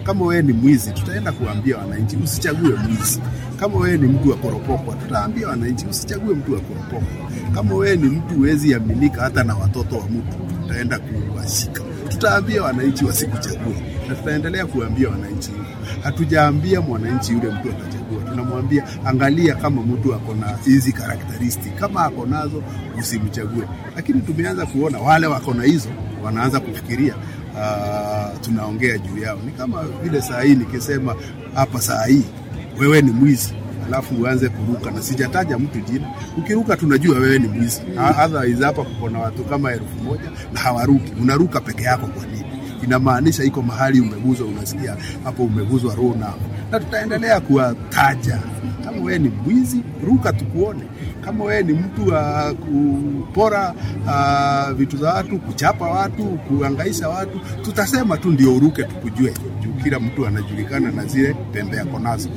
Kama wewe ni mwizi, tutaenda kuambia wananchi usichague mwizi. Kama wewe ni mtu wa koropokwa, tutaambia wananchi usichague mtu wa koropokwa. Kama wewe ni mtu huwezi aminika hata na watoto wa mtu, tutaenda kuwashika. Tutaambia wananchi wasikuchague, na tutaendelea kuambia wananchi hivyo. Hatujaambia mwananchi yule mtu atachagua, tunamwambia angalia kama mtu ako na hizi karakteristi, kama ako nazo usimchague. Lakini tumeanza kuona wale wako na hizo wanaanza kufikiria uh, tunaongea juu yao. Ni kama vile saa hii nikisema hapa saa hii wewe ni mwizi alafu uanze kuruka, na sijataja mtu jina. Ukiruka tunajua wewe ni mwizi. Otherwise hapa kuko na watu kama elfu moja na hawaruki, unaruka peke yako. Kwa nini? Inamaanisha iko mahali umeguzwa, unasikia hapo umeguzwa roho nao, na tutaendelea kuwataja. Kama wewe ni mwizi, ruka tukuone. Kama wewe ni mtu wa kupora uh, vitu za watu, kuchapa watu, kuangaisha watu, tutasema tu ndio uruke, tukujue juu kila mtu anajulikana na zile pembe yako nazo.